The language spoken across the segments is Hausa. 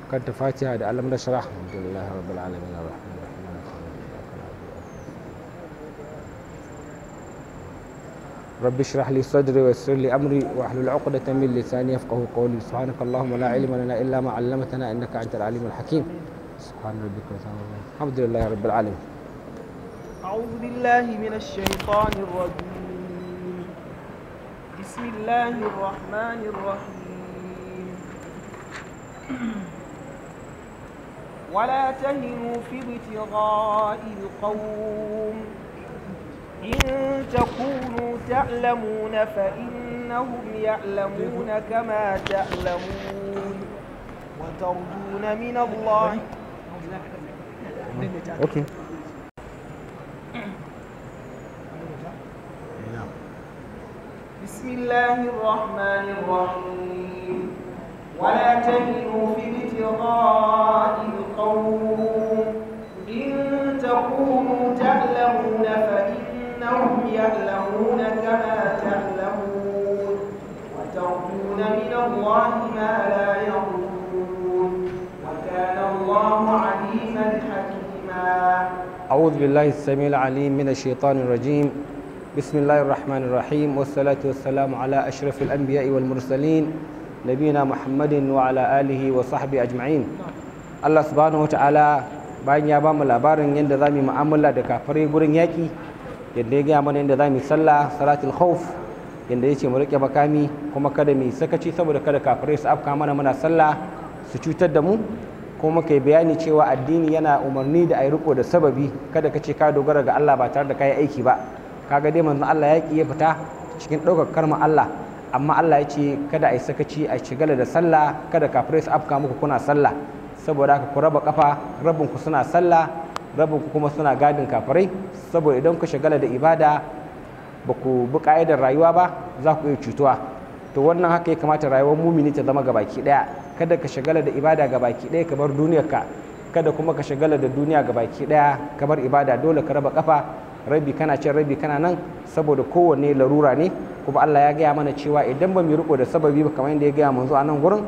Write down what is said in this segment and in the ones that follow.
kanta fatiha da alam nashrah alhamdulillahi rabbil alamin arrahman arrahim maliki yawmiddin iyyaka na'budu wa رب اشرح لي صدري ويسر لي امري واحلل عقدة من لساني يفقه قولي سبحانك اللهم لا علم لنا الا ما علمتنا انك انت العليم الحكيم سبحان ربك رب العزة عما يصفون. الحمد لله رب العالمين أعوذ بالله من الشيطان الرجيم بسم الله الرحمن الرحيم ولا تهنوا في ابتغاء القوم إن تكونوا تعلمون فإنهم يعلمون كما تعلمون وترجون من الله اوكي بسم الله الرحمن الرحيم ولا تهنوا في ابتغاء القوم إن تكونوا تعلمون فإنهم يعلمون كما تعلمون وترجون من الله ما لا يرجون وكان الله عليما حكيما أعوذ بالله السميع العليم من الشيطان الرجيم بسم الله الرحمن الرحيم والصلاة والسلام على أشرف الأنبياء والمرسلين نبينا محمد وعلى آله وصحبه أجمعين الله سبحانه وتعالى bayan ya ba mu labarin yadda za mu yi mu'amala da kafirai gurin yaƙi yadda ya gaya mana yadda za mu yi sallah salatul khawf yadda ya ce mu riƙe makami kuma kada mu yi sakaci saboda kada kafirai su afka mana muna sallah su cutar da mu kuma muka yi bayani cewa addini yana umarni da a yi riko da sababi kada ka ce ka dogara ga Allah ba tare da ka yi aiki ba kaga dai manzon Allah yaƙi ya fita cikin ɗaukar karma Allah amma Allah ya ce kada a yi sakaci a shigala da sallah kada kafirai su afka muku kuna sallah saboda haka ku raba kafa rabin ku suna sallah rabin ku kuma suna gadin kafirai saboda idan ku shigala da ibada ba ku bi ka'idar rayuwa ba za ku iya cutuwa to wannan haka ya kamata rayuwar mumini ta zama gabaki daya kada ka shagala da ibada gabaki daya ka bar duniyarka kada kuma ka shagala da duniya gabaki daya ka bar ibada dole ka raba kafa rabi kana cin rabi kana nan saboda kowanne larura ne kuma Allah ya gaya mana cewa idan ba mu riko da sababi ba kamar yadda ya gaya manzo a nan gurin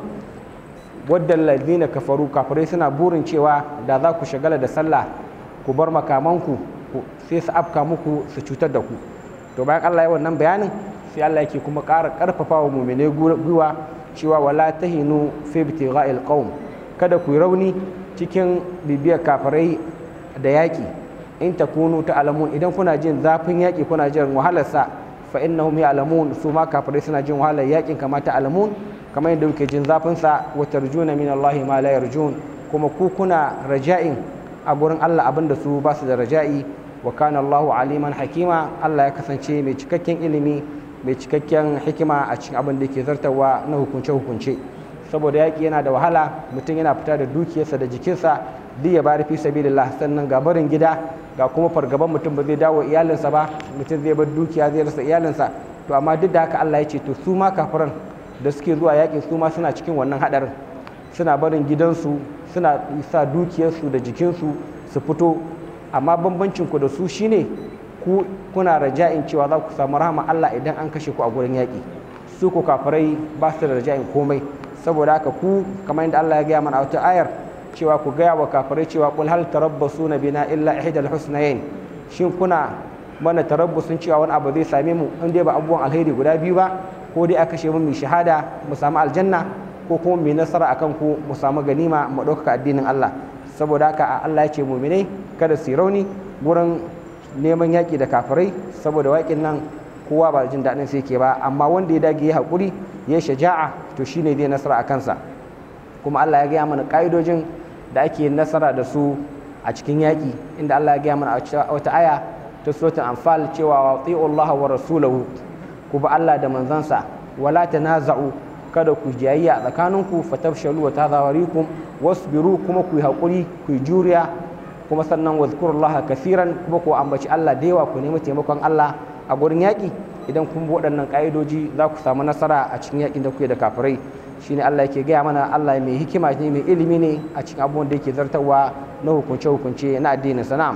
wadda ladina kafaru kafirai suna burin cewa da za ku shagala da sallah ku bar makamanku sai su afka muku su cutar da ku to bayan Allah ya wannan bayanin sai Allah yake kuma ƙara ƙarfafa wa mumine gwiwa cewa wala tahinu fi ibtigha'il qaum kada ku yi rauni cikin bibiyar kafirai da yaƙi in takunu ta'lamun idan kuna jin zafin yaƙi kuna jin wahalar sa fa innahum ya'lamun su ma kafirai suna jin wahalar yaƙin kama ta'lamun kamar yadda kuke jin zafin sa wa tarjuna min Allah ma la yarjun kuma ku kuna raja'in a gurin Allah abinda su ba su da raja'i wa kana Allahu aliman hakima Allah ya kasance mai cikakken ilimi mai cikakken hikima a cikin abin da ke zartarwa na hukunce-hukunce saboda yaƙi yana da wahala mutum yana fita da dukiyarsa da jikinsa duk ya bari fi sabilillah sannan ga barin gida ga kuma fargaban mutum ba zai dawo iyalinsa ba mutum zai bar dukiya zai rasa iyalinsa to amma duk da haka Allah ya ce to su ma kafiran da suke zuwa yaƙi su ma suna cikin wannan haɗarin suna barin gidansu suna sa dukiyarsu da jikinsu su fito amma bambancin ku da su shine ku kuna raja'in cewa za ku samu rahama Allah idan an kashe ku a gurin yaƙi su ku kafirai ba su da raja'in komai saboda haka ku kamar yadda Allah ya gaya mana a wata ayar cewa ku gaya wa kafirai cewa qul hal tarabbasuna bina illa ihdal husnayn shin kuna mana tarabbusun cewa wani abu zai same mu in dai ba abubuwan alheri guda biyu ba ko dai a kashe mu mai shahada mu samu aljanna ko kuma mai nasara akan ku mu samu ganima mu ɗaukaka addinin Allah saboda haka Allah ya ce muminai kada su rauni gurin neman yaƙi da kafirai saboda waƙin nan kowa ba jin daɗin sai ke ba amma wanda ya dage ya haƙuri ya shaja'a to shine zai nasara a kansa kuma Allah ya gaya mana ƙa'idojin da ake nasara da su a cikin yaƙi inda Allah ya gaya mana a wata aya ta suratul anfal cewa wa Allah wa rasulahu ku ba Allah da manzansa wala tanaza'u kada ku jayayya a tsakaninku fatafshalu wa tazawarikum wasbiru kuma ku yi haƙuri ku yi juriya kuma sannan wazkurullaha kasiran kuma ku ambaci Allah da yawa ku nemi taimakon Allah a gurin yaƙi idan kun bi waɗannan ƙa'idoji za ku samu nasara a cikin yaƙin da kuke da kafirai shine Allah yake gaya mana Allah mai hikima ne mai ilimi ne a cikin abubuwan da yake zartarwa na hukunce hukunce na addinin sana'am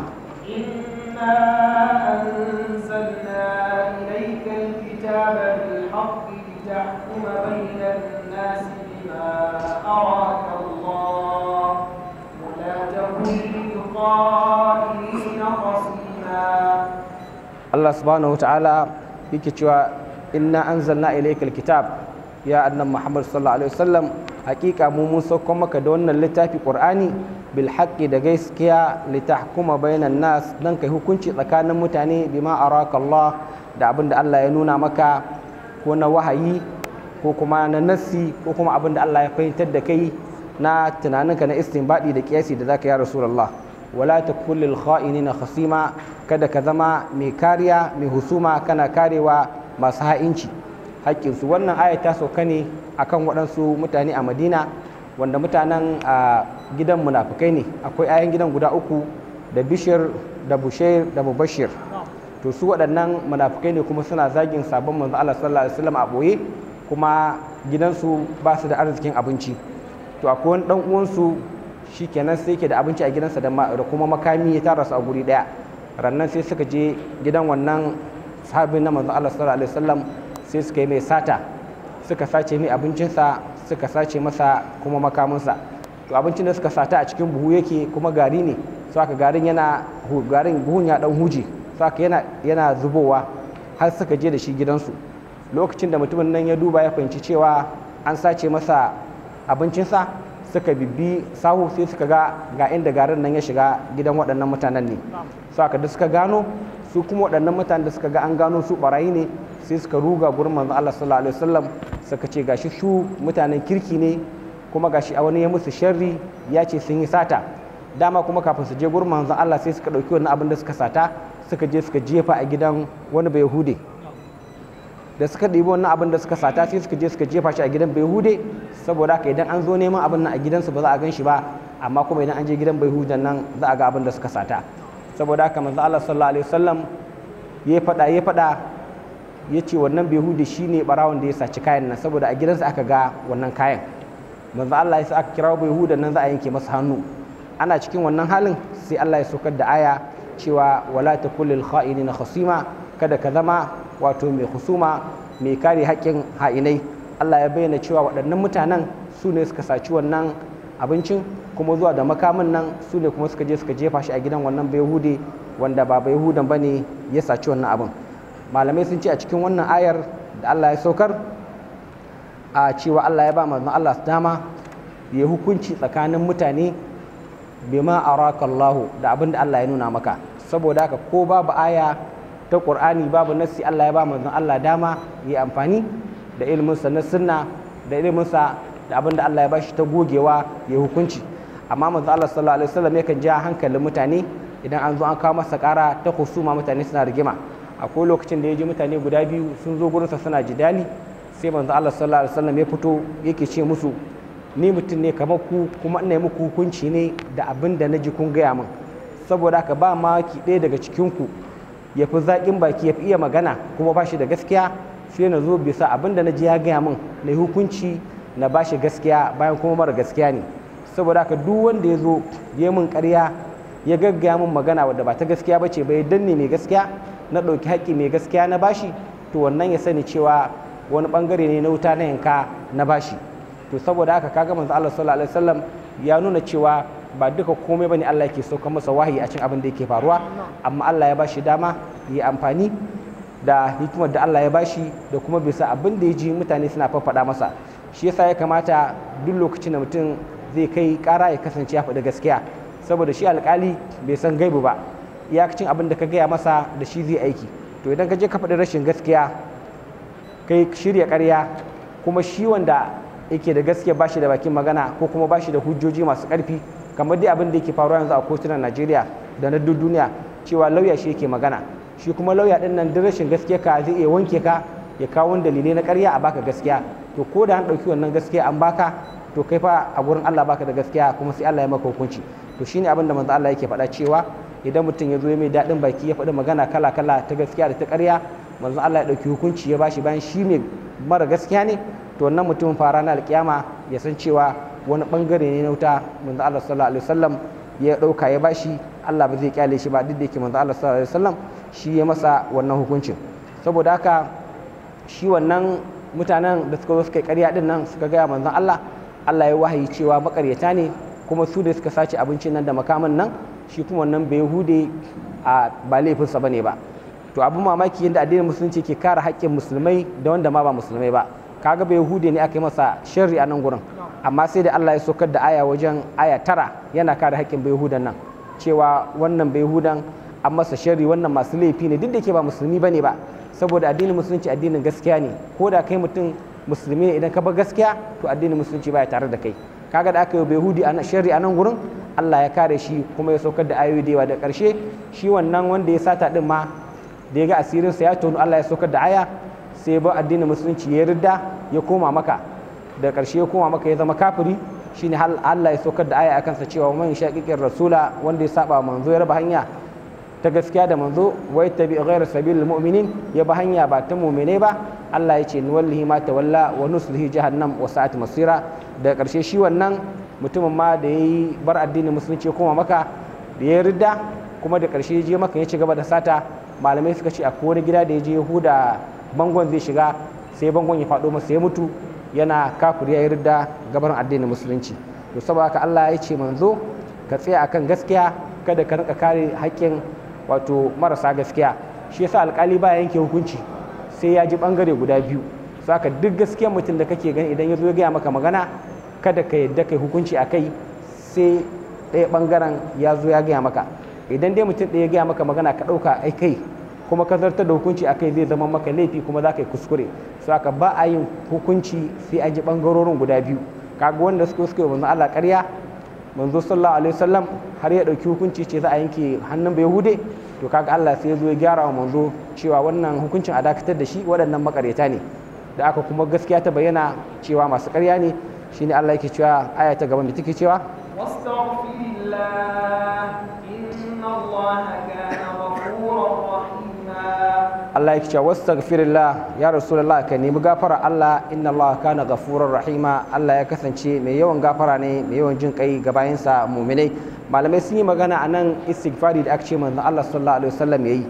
إنا أنزلنا إليك الكتاب بالحق لتحكم بين الناس بما أراك الله Allah subhanahu wa ta'ala yake cewa inna anzalna ilaykal kitab ya annabi Muhammad sallallahu alaihi wasallam hakika mu mun sauko maka da wannan littafi Qur'ani bil haqqi da gaskiya litahkuma bainan nas dan kai hukunci tsakanin mutane bima araka Allah da abin da Allah ya nuna maka ko na wahayi ko kuma na nassi ko kuma abin da Allah ya fahimtar da kai na tunaninka na istinbadi da kiyasi da zaka ya rasulullah wala takul lil kha'inina khasima kada ka zama mai kariya mai husuma kana karewa masu ha'inci haƙƙinsu wannan aya ta sauka ne akan waɗansu mutane a madina wanda mutanen a gidan munafukai ne akwai ayan gidan guda uku da bishir da bushair da mubashir to su waɗannan munafukai ne kuma suna zagin sabon manzo Allah sallallahu alaihi wasallam a boye kuma gidansu ba su da arzikin abinci to akwai wani dan uwansu shikenan sai yake da abinci a gidansa da kuma makami ya tara su a guri daya rannan sai suka je gidan wannan sahabin na manzo Allah sallallahu alaihi wasallam sai suka yi mai sata suka sace mai abincinsa suka sace masa kuma makaminsa to abincin da suka sata a cikin buhu yake kuma gari ne so aka garin yana garin buhun ya dan huje so aka yana yana zubowa har suka je da shi gidansu lokacin da mutumin nan ya duba ya fahimci cewa an sace masa abincinsa suka bibbi sahu sai suka ga ga inda garin nan ya shiga gidan waɗannan mutanen ne so aka da suka gano su kuma waɗannan mutanen da suka ga an gano su barayi ne sai suka ruga gurin manzo Allah sallallahu alaihi wasallam suka ce gashi su mutanen kirki ne kuma gashi a wani ya musu sharri ya ce sun yi sata dama kuma kafin su je gurin manzo Allah sai suka ɗauki wannan abin da suka sata suka je suka jefa a gidan wani bai hude da suka ɗibi wannan abin da suka sata sai suka je suka jefa shi a gidan bai hude saboda haka idan an zo neman abin nan a gidansu ba za a gan shi ba amma kuma idan an je gidan bai hudan nan za a ga abin da suka sata saboda haka manzo Allah sallallahu alaihi wasallam ya faɗa ya faɗa ya ce wannan bai hude shine barawon da ya saci kayan nan saboda a gidansa aka ga wannan kayan manzo Allah ya sa aka kira bai hudan nan za a yanke masa hannu ana cikin wannan halin sai Allah ya saukar da aya cewa wala takullil kha'inina khasima kada ka zama wato mai husuma mai kare haƙƙin ha'inai Allah ya bayyana cewa waɗannan mutanen su ne suka saci wannan abincin kuma zuwa da makamin nan su ne kuma suka je suka jefa shi a gidan wannan bayahude wanda ba bayahudan ba ne ya saci wannan abin malamai sun ce a cikin wannan ayar da Allah ya saukar a cewa Allah ya ba manzon Allah dama ya hukunci tsakanin mutane bima araka Allahu da abin da Allah ya nuna maka saboda haka ko babu aya ta ƙur'ani babu nassi Allah ya ba manzon Allah dama yi amfani da ilminsa na sunna da ilminsa da abin da Allah ya bashi ta gogewa ya hukunci amma manzon Allah sallallahu alaihi wasallam yakan ja hankalin mutane idan an zo an kawo masa ƙara ta husuma mutane suna rigima akwai lokacin da ya ji mutane guda biyu sun zo gurinsa suna jidali sai manzon Allah sallallahu alaihi wasallam ya fito yake ce musu ni mutum ne kamar ku kuma ina muku hukunci ne da abin da na ji kun gaya min saboda haka ba maki ɗaya daga cikinku ya fi zaƙin baki ya fi iya magana kuma ba shi da gaskiya sai na zo bisa abin da na ji ya gaya min na yi hukunci na ba shi gaskiya bayan kuma mara gaskiya ne saboda haka duk wanda ya zo ya min ƙarya ya gaggaya min magana wadda ba ta gaskiya ba ce bai danne mai gaskiya na ɗauki haƙƙi mai gaskiya na bashi to wannan ya sani cewa wani ɓangare ne na wuta na yanka na bashi to saboda haka kaga manzo Allah sallallahu alaihi wasallam ya nuna cewa ba duka komai bane Allah yake sauka masa wahayi a cikin abin da yake faruwa amma Allah ya bashi dama yi amfani da hikimar da Allah ya bashi da kuma bisa abin da ya ji mutane suna faffada masa shi yasa ya kamata duk lokacin da mutum zai kai kara ya kasance ya faɗi gaskiya saboda shi alkali bai san gaibu ba iyakacin abin da ka gaya masa da shi zai aiki to idan ka je ka faɗi rashin gaskiya kai shirya ƙarya kuma shi wanda yake da gaskiya ba shi da bakin magana ko kuma ba shi da hujjoji masu ƙarfi kamar dai abin da yake faruwa yanzu a kotunan najeriya da na duk duniya cewa lauya shi yake magana shi kuma lauya din nan duk rashin gaskiya ka zai iya wanke ka ya kawo dalilai na ƙarya a baka gaskiya to ko da an ɗauki wannan gaskiya an baka to kai fa a gurin Allah baka da gaskiya kuma sai Allah ya maka hukunci to shine abin da manzo Allah yake faɗa cewa idan mutum ya zo ya mai daɗin baki ya faɗi magana kala kala ta gaskiya da ta ƙarya manzo Allah ya ɗauki hukunci ya bashi bayan shi mai mara gaskiya ne to wannan mutumin fara na alƙiyama ya san cewa wani bangare ne na wuta manzo Allah sallallahu alaihi wasallam ya dauka ya bashi Allah ba zai kyale shi ba duk da yake manzo Allah sallallahu alaihi wasallam shi ya masa wannan hukuncin saboda haka shi wannan mutanen da suka zo suka yi ƙarya din nan suka gaya manzon Allah Allah ya wahayi cewa makaryata ne kuma su da suka sace abincin nan da makaman nan shi kuma wannan bai hude a ba laifinsa bane ba to abin mamaki yadda addinin musulunci ke kare haƙƙin musulmai da wanda ma ba musulmai ba kaga bai hude ne aka yi masa sharri a nan gurin amma sai da Allah ya sokar da aya wajen aya tara yana kare haƙƙin bai hudan nan cewa wannan bai hudan an masa sharri wannan masu laifi ne duk da ke ba musulmi bane ba saboda addinin musulunci addinin gaskiya ne ko da kai mutum musulmi ne idan ka bar gaskiya to addinin musulunci baya tare da kai kaga da aka yi bai hudi a sharri a nan gurin Allah ya kare shi kuma ya saukar da ayoyi da yawa da ƙarshe shi wannan wanda ya sata din ma da ya ga asirinsa ya tonu Allah ya saukar da aya sai ba addinin musulunci ya ridda ya koma maka da ƙarshe ya koma maka ya zama kafiri shine Allah ya saukar da aya a kansa cewa man shaqiqir rasula wanda ya saba manzo ya raba hanya ta gaskiya da manzo wai tabi ghayra sabilil mu'minin ya ba hanya ba ta mu'mine ba Allah ya ce nuwallihi ma tawalla wa nuslihi jahannam wa sa'at masira da ƙarshe shi wannan mutumin ma da yayi bar addinin musulunci ya koma maka da ya ridda kuma da ƙarshe ya je maka ya ci gaba da sata malamai suka ce akwai wani gida da ya je yahuda bangon zai shiga sai bangon ya faɗo masa ya mutu yana kafir ya yarda gaban addinin musulunci to saboda haka Allah ya ce manzo ka tsaya akan gaskiya kada ka rika kare haƙƙin wato marasa gaskiya shi yasa alƙali ba yanke hukunci sai ya ji bangare guda biyu saka duk gaskiyar mutum da kake gani idan ya zo ya gaya maka magana kada ka yadda kai hukunci a kai sai ɗaya bangaren ya zo ya gaya maka idan dai mutum ɗaya ya gaya maka magana ka ɗauka ai kai kuma ka zartar da hukunci akai zai zama maka laifi kuma za ka yi kuskure su aka ba a yin hukunci sai an ji ɓangarorin guda biyu kaga wanda suka suka yi manzo Allah ƙarya manzo sallallahu alaihi wasallam har ya ɗauki hukunci ce za a yanke hannun bai hude to kaga Allah sai ya zo ya gyara wa manzo cewa wannan hukuncin a dakatar da shi waɗannan makareta ne da aka kuma gaskiya ta bayyana cewa masu ƙarya ne shine Allah yake cewa aya ta gaban da take cewa واستغفر الله إن الله كان غفورا رحيما Allah yake cewa wastaghfirillah ya rasulullah ka nemi gafara Allah inna Allah kana ghafurur rahima Allah ya kasance mai yawan gafara ne mai yawan jin kai ga bayansa mu'minai malamai sun yi magana a nan istighfari da aka ce manzon Allah sallallahu alaihi wasallam yayi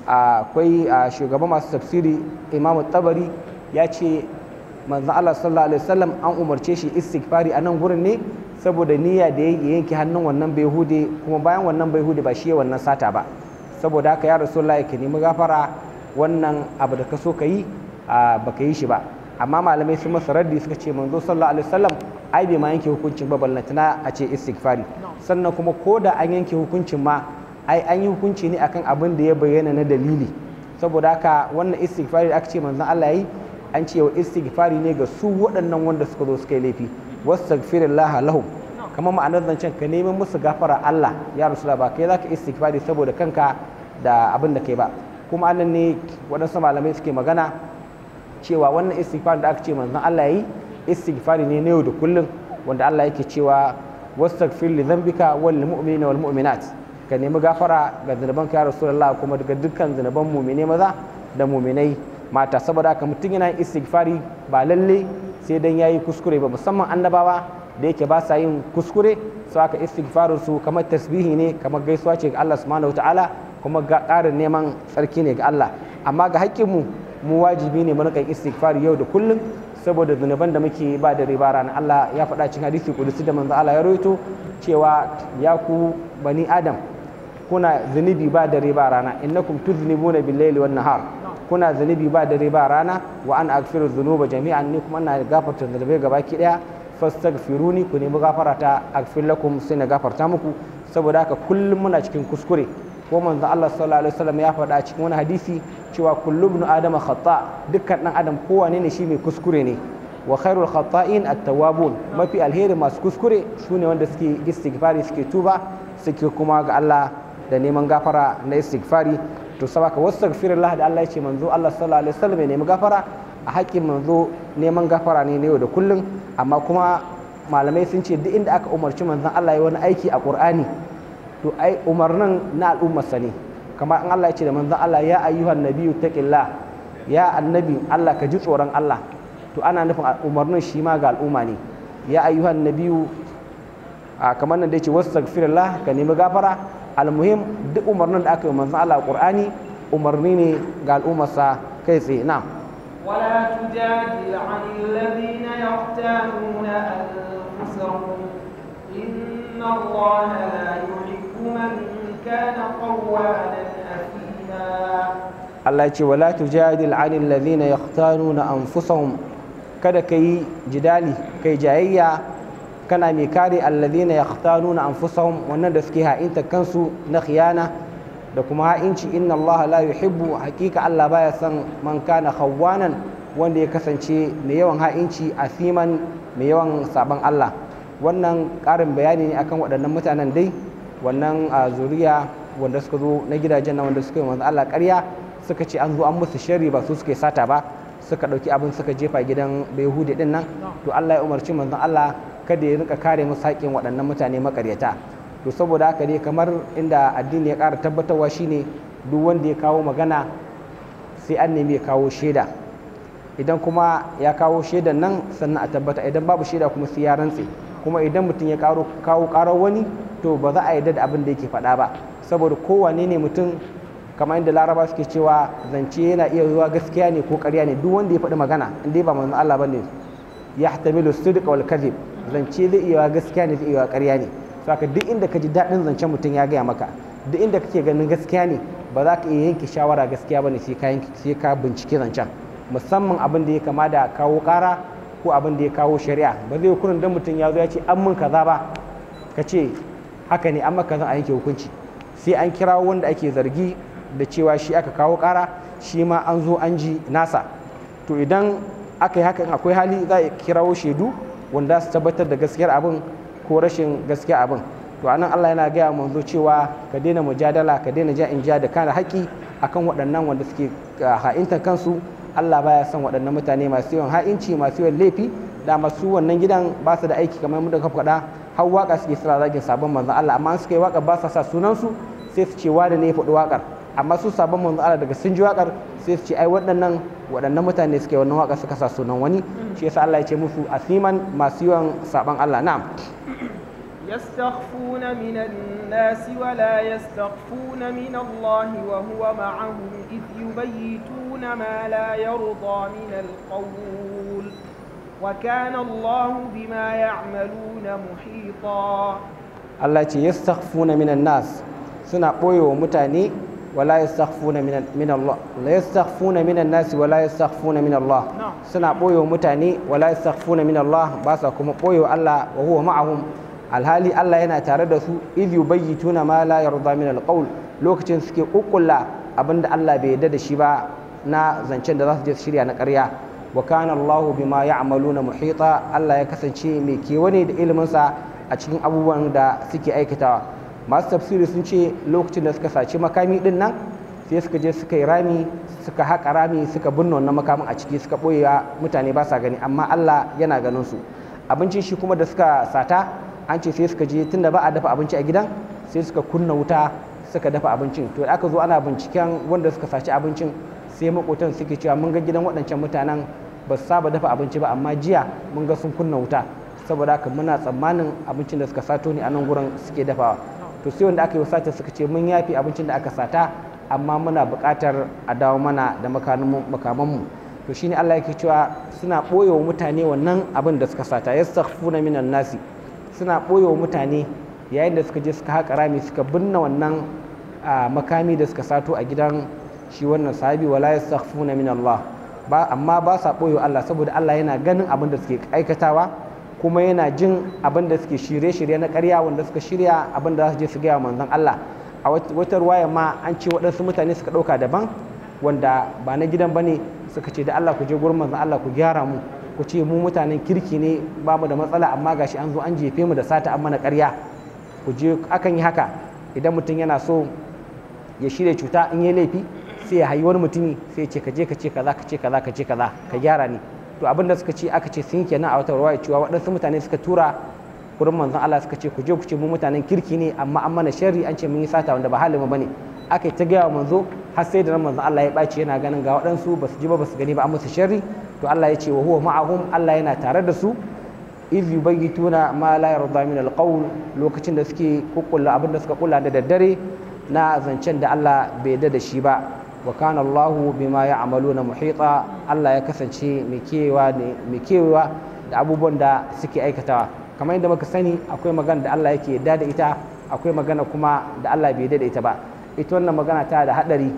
akwai shugaban masu tafsiri Imam Tabari ya ce manzon Allah sallallahu alaihi wasallam an umarce shi istighfari a nan gurin ne saboda niyya da ya yanke hannun wannan bai hude kuma bayan wannan bai hude ba shi ya wannan sata ba saboda haka ya rasulullah ka nemi gafara wannan abu da ka so ka yi ba ka yi shi ba amma malamai sun masa raddi suka ce manzo sallallahu alaihi wasallam ai bai ma yanke hukuncin ba ballantana a ce istighfari sannan kuma ko da an yanke hukuncin ma ai an yi hukunci ne akan abin da ya bayyana na dalili saboda haka wannan istighfari da aka ce manzon Allah yayi an ce wa istighfari ne ga su waɗannan wanda suka zo suka yi laifi wastaghfirullah lahum kamar ma'anar zancen ka neman musu gafara Allah ya rasulullah ba kai zaka istighfari saboda kanka da abin da kai ba kuma annan ne waɗansu malamai suke magana cewa wannan istighfar da aka ce manzon Allah yi istighfari ne na yau da kullum wanda Allah yake cewa wastaghfir li dhanbika wal mu'minina wal mu'minat ka nemi gafara ga zunubanka ya rasulullah kuma daga dukkan zunuban mu'mine maza da mu'minai mata saboda haka mutum yana yin istighfari ba lalle sai dan yayi kuskure ba musamman annabawa da yake ba sa yin kuskure su aka istighfarin su kamar tasbihi ne kamar gaisuwa ce ga Allah subhanahu wataala kuma ga ƙarin neman tsarki ne ga Allah amma ga haƙƙinmu mu wajibi ne mu rika istighfari yau da kullum saboda zunuban da muke ba da riba ranar Allah ya faɗa cikin hadisi kudusi da manzo Allah ya rawaito cewa ya ku bani adam kuna zunubi ba da riba rana innakum tuznibuna bil-laili wan-nahar kuna zunubi ba da riba rana wa an aghfiru dhunuba jami'an ni kuma ina gafarta zunubai gabaki daya fastaghfiruni ku nemi gafara ta aghfir lakum sai na gafarta muku saboda haka kullum muna cikin kuskure ko manzo Allah sallallahu alaihi wasallam ya faɗa cikin wani hadisi cewa kullu ibn adama khata dukkan dan adam kowane ne shi mai kuskure ne wa khairul khata'in at-tawwabun mafi alheri masu kuskure sune wanda suke istighfari suke tuba suke kuma ga Allah da neman gafara na istighfari to sabaka wastaghfirullah da Allah ya ce manzo Allah sallallahu alaihi wasallam ya nemi gafara a haƙƙin manzo neman gafara ne yau da kullum amma kuma malamai sun ce duk inda aka umarci manzon Allah ya wani aiki a Qur'ani to ai umarnin na al'ummarsa ne kamar an Allah ya ce da manzon Allah ya ayyuhan nabiyyu taqillah ya annabi Allah ka ji tsoron Allah to ana nufin umarnin shi ma ga al'umma ne ya ayyuhan nabiyyu a kamar nan da yace wastaghfirullah ka nemi gafara almuhim duk umarnin da aka yi manzon Allah a Qur'ani umarni ne ga al'ummarsa kai tsaye na'am ولا تجادل عن الذين يختانون أنفسهم إن الله لا يحب من كان قوانا أثيما Allah ya ce wala tujadil anil ladhina yahtanuna anfusahum kada kai jidali kai jayayya kana mai kare alladhina yahtanuna anfusahum wannan da suke ha'inta kansu na khiyana da kuma ha'inci inna Allah la yuhibbu hakika Allah baya son man kana khawwanan wanda ya kasance mai yawan ha'inci asiman mai yawan saban Allah wannan ƙarin bayani ne akan waɗannan mutanen dai wannan a zuriya wanda suka zo na gidajen na wanda suka yi manzo Allah ƙarya suka ce an zo an musu sharri ba su suke sata ba suka ɗauki abin suka jefa gidan Bayhudi din nan to Allah ya umarci manzon Allah kada ya rika kare musu haƙƙin waɗannan mutane makaryata to saboda haka dai kamar inda addini ya ƙara tabbatarwa shine duk wanda ya kawo magana sai an nemi ya kawo shaida idan kuma ya kawo shaidan nan sannan a tabbata idan babu shaida kuma sai ya rantse kuma idan mutum ya kawo karar wani to ba za a yarda da abin da yake faɗa ba saboda kowane ne mutum kamar inda laraba suke cewa zance yana iya zuwa gaskiya ne ko ƙarya ne duk wanda ya faɗi magana in dai ba manzon Allah bane ya hatamilu sidq wal kadhib zance zai iya gaskiya ne zai iya ƙarya ne saka duk inda ka ji daɗin zancen mutum ya gaya maka duk inda kake ganin gaskiya ne ba za ka iya yanke shawara gaskiya bane sai ka sai ka bincike zancen musamman abin da ya kama da kawo ƙara ko abin da ya kawo shari'a ba zai kurin dan mutum ya zo ya ce an mun kaza ba ka ce haka ne an maka zan a yanke hukunci sai an kirawo wanda ake zargi da cewa shi aka kawo ƙara shi ma an zo an ji nasa to idan aka yi hakan akwai hali za a kirawo shaidu wanda su tabbatar da gaskiyar abin ko rashin gaskiya abin to anan Allah yana gaya manzo cewa ka daina mujadala ka daina ja in ja da kana haƙi akan waɗannan wanda suke ha'intar kansu Allah baya son waɗannan mutane masu yawan ha'inci masu yawan laifi da masu wannan gidan ba su da aiki kamar mu da ka faɗa har waka suke suna zagin sabon manzon Allah amma suka yi waka ba sa sa sunan su sai su ce wani ne ya faɗi wakar amma su sabon manzon Allah daga sun ji wakar sai su ce ai waɗannan waɗannan mutane suke wannan waka suka sa sunan wani shi yasa Allah ya ce musu asiman masu yawan sabon Allah na'am يستخفون من الناس ولا يستخفون من الله وهو معهم إذ يبيتون ما لا يرضى من القول وكان الله بما يعملون محيطا Allah ce yastakhfuna minan nas suna ɓoyewa mutane wala yastakhfuna min Allah la yastakhfuna minan nas wala yastakhfuna min Allah suna ɓoyewa mutane wala yastakhfuna min Allah ba sa kuma ɓoyewa Allah wa huwa ma'ahum alhali Allah yana tare da su idh yubayyituna ma la yarda min alqawl lokacin suke kukkulla abinda Allah bai yarda da shi ba na zancen da za su je su shirya na ƙarya wa kana Allahu bima ya'maluna muhita Allah ya kasance mai kewane da ilimin sa a cikin abubuwan da suke aikatawa masu tafsiri sun ce lokacin da suka saci makami din nan sai suka je suka yi rami suka haƙa rami suka binne wannan makamin a ciki suka ɓoye mutane ba sa gani amma Allah yana ganin su abincin shi kuma da suka sata an ce sai suka je tunda ba a dafa abinci a gidan sai suka kunna wuta suka dafa abincin to aka zo ana binciken wanda suka saci abincin sai makotan suke cewa mun ga gidan waɗancan mutanen ba su saba dafa abinci ba amma jiya mun ga sun kunna wuta saboda haka muna tsammanin abincin da suka sato ne a nan gurin suke dafawa to sai wanda aka yi sata suka ce mun yafi abincin da aka sata amma muna buƙatar a dawo mana da makamanmu to shine Allah yake cewa suna ɓoye wa mutane wannan abin da suka sata yastaghfuna minan nasi suna ɓoye wa mutane yayin da suka je suka haƙa rami suka binne wannan makami da suka sato a gidan shi wannan sahabi wala yastaghfuna min Allah ba amma ba sa ɓoye Allah saboda Allah yana ganin abin da suke aikatawa kuma yana jin abin da suke shirye-shirye na ƙarya wanda suka shirya abin da za su je su gaya manzon Allah a wata ruwaya ma an ce waɗansu mutane suka ɗauka daban wanda ba na gidan bane suka ce da Allah ku je gurin manzon Allah ku gyara mu ku ce mu mutanen kirki ne ba mu da matsala amma gashi an zo an jefe mu da sata an mana ƙarya ku je akan yi haka idan mutum yana so ya shirya cuta in yi laifi sai ya hayi wani mutumi sai ya ce ka je ka ce kaza ka ce kaza ka ce kaza ka gyara ni to abin da suka ce aka ce sun kenan a wata ruwaya cewa waɗansu mutane suka tura gurin manzon Allah suka ce ku je ku ce mu mutanen kirki ne amma an mana sharri an ce mun yi sata wanda ba halin mu bane aka yi ta gaya wa manzo har sai da manzon Allah ya ɓaci yana ganin ga waɗansu ba su ji ba ba su gani ba an musu sharri to Allah ya ce wa huwa ma'ahum Allah yana tare da su iz yubayyituna ma la yarda min alqawl lokacin da suke kukkulla abin da suka kula da daddare na zancen da Allah bai yarda da shi ba wa kana Allah bima ya'maluna muhita Allah ya kasance mai kewa mai kewa da abubuwan da suke aikatawa kamar yadda muka sani akwai magana da Allah yake yarda da ita akwai magana kuma da Allah bai yarda da ita ba ita wannan magana ta da hadari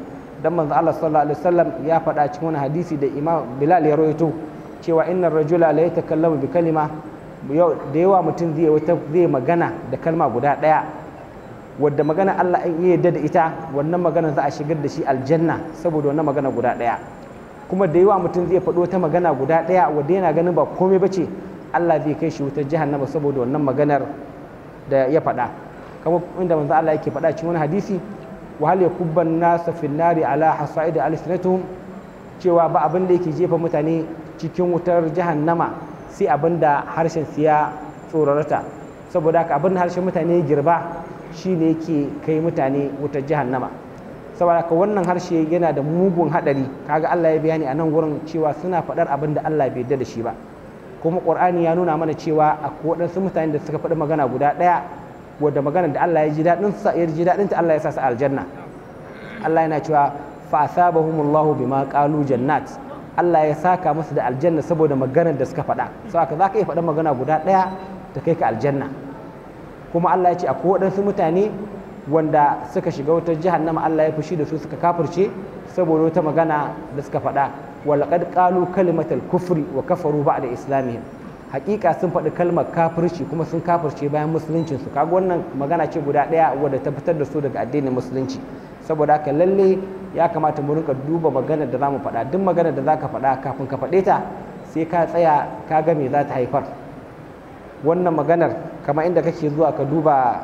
dan manzo Allah sallallahu alaihi wasallam ya faɗa cikin wani hadisi da Imam Bilal ya rawaito cewa innar rajula la yatakallamu bi kalima da yawa mutum zai wata zai magana da kalma guda ɗaya wadda magana Allah in ya yarda da ita wannan magana za a shigar da shi aljanna saboda wannan magana guda ɗaya kuma da yawa mutum zai faɗo ta magana guda ɗaya wadda yana ganin ba komai bace Allah zai kai shi wutar jahannama saboda wannan maganar da ya faɗa kamar inda manzo Allah yake faɗa cikin wani hadisi wa hal yakubban nasa fin nari ala hasaid alsinatuhum cewa ba abin da yake jefa mutane cikin wutar jahannama sai abin da harshen su ya tsorarata saboda haka abin da harshen mutane ya girba shine yake kai mutane wutar jahannama saboda haka wannan harshe yana da mugun hadari kaga Allah ya bayani a nan gurin cewa suna faɗar abin da Allah bai yarda da shi ba kuma Qur'ani ya nuna mana cewa akwai waɗansu mutane da suka faɗi magana guda ɗaya wadda magana da Allah ya ji daɗin sa ya ji daɗin ta Allah ya sa su aljanna Allah yana cewa fa asabahumullahu bima qalu jannat Allah ya saka musu da aljanna saboda maganar da suka faɗa saboda za ka iya faɗin magana guda ɗaya ta kai ka aljanna kuma Allah ya ce akwai waɗansu mutane wanda suka shiga wata jahannama Allah ya fushi da su suka kafirce saboda wata magana da suka faɗa walaqad qalu kalimatal kufri wa kafaru ba'da islamihim hakika sun faɗi kalmar kafirci kuma sun kafirce bayan musuluncin su kaga wannan magana ce guda ɗaya wadda ta fitar da su daga addinin musulunci saboda haka lalle ya kamata mu rinka duba maganar da zamu faɗa duk maganar da zaka faɗa kafin ka faɗe ta sai ka tsaya ka ga me za ta haifar wannan maganar kamar inda kake zuwa ka duba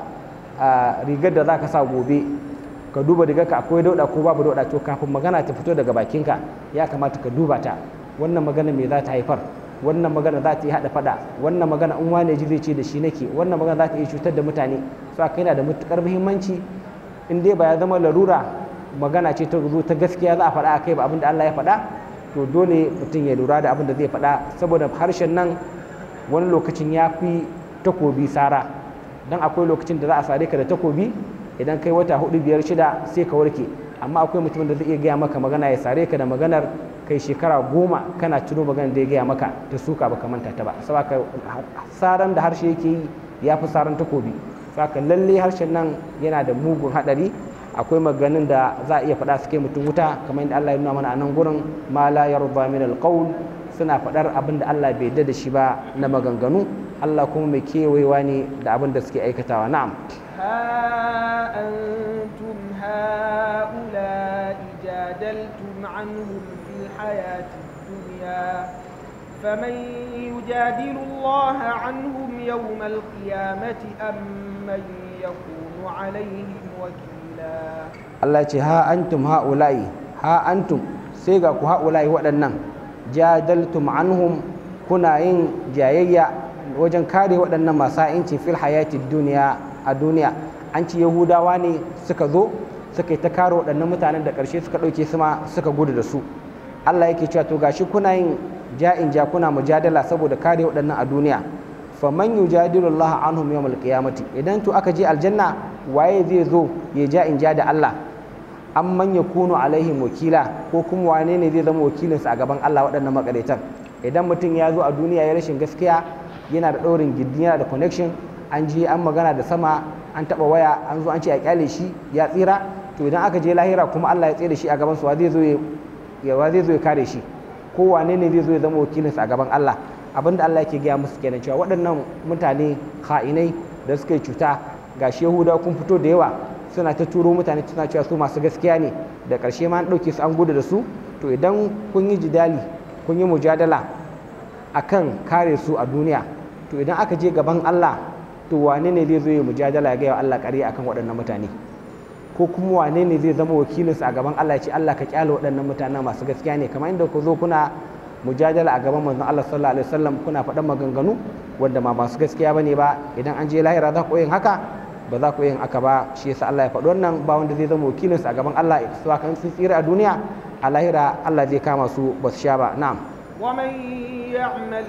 rigar da zaka sa gobe ka duba rigar ka akwai dauda ko babu dauda to kafin magana ta fito daga bakinka ya kamata ka duba ta wannan magana me za ta haifar wannan magana za ta yi haɗa faɗa wannan magana in wane ji zai ce da shi nake wannan magana za ta iya cutar da mutane so aka yana da matukar muhimmanci in dai ba ya zama larura magana ce ta zo ta gaskiya za a faɗa a kai ba abin da Allah ya faɗa to dole mutum ya lura da abin da zai faɗa saboda harshen nan wani lokacin ya fi takobi sara don akwai lokacin da za a sare ka da takobi idan kai wata hudu biyar shida sai ka warke amma akwai mutumin da zai iya gaya maka magana ya sare ka da maganar kai shekara goma kana tuno maganar da ya gaya maka ta suka baka manta ta ba saboda saran da harshe yake yi ya fi saran takobi saka lalle harshen nan yana da mugun hadari akwai maganin da za a iya faɗa su kai mutum wuta kamar yadda Allah ya nuna mana a nan gurin ma la yarda min alqaul suna faɗar abin da Allah bai yarda da shi ba na maganganu Allah kuma mai kewayewa ne da abin da suke aikatawa na'am ها أنتم هؤلاء جادلتم عنهم في الحياة الدنيا فمن يجادل الله عنهم يوم القيامة أم من يكون عليهم وكيلا Allah ce ha antum ha'ula'i ha antum sai ga ku ha'ula'i waɗannan jadaltum anhum kuna yin jayayya wajen kare waɗannan masu inci fil hayati duniya a duniya an ci yahudawa ne suka zo suka yi ta kare waɗannan mutanen da ƙarshe suka ɗauke su ma suka gudu da su Allah yake cewa to gashi kuna yin ja'in ja kuna mujadala saboda kare waɗannan a duniya faman yujadilu Allah anhum yawmal qiyamati idan to aka je aljanna waye zai zo ya ja'in ja da Allah an manya kunu alaihim wakila ko kuma wane ne zai zama wakilinsa a gaban Allah waɗannan makaraitan idan mutum ya zo a duniya ya rashin gaskiya yana da ɗaurin gindi yana da connection an je an magana da sama an taɓa waya an zo an ce a kyale shi ya tsira to idan aka je lahira kuma Allah ya tsere shi a gaban su wa zai zo ya wa zai zo ya kare shi ko wane ne zai zo ya zama wakilinsa a gaban Allah abinda Allah yake gaya musu kenan cewa waɗannan mutane ha'inai da suka yi cuta gashi Yahudawa kun fito da yawa suna ta turo mutane suna cewa su masu gaskiya ne da ƙarshe ma an ɗauke su an gudu da su to idan kun yi jidali kun yi mujadala akan kare su a duniya to idan aka je gaban Allah to wane ne zai zo ya mujadala ya gaya wa Allah ƙarya akan waɗannan mutane ko kuma wane ne zai zama wakilinsu a gaban Allah ya ce Allah ka kyale waɗannan mutanen masu gaskiya ne kamar inda ku zo kuna mujadala a gaban manzon Allah sallallahu alaihi wasallam kuna faɗan maganganu wanda ma masu gaskiya bane ba idan an je lahira za ku yin haka ba za ku yin haka ba shi yasa Allah ya faɗi wannan ba wanda zai zama wakilinsa a gaban Allah su kan sun tsira a duniya a lahira Allah zai kama su ba su sha ba na'am ومن يعمل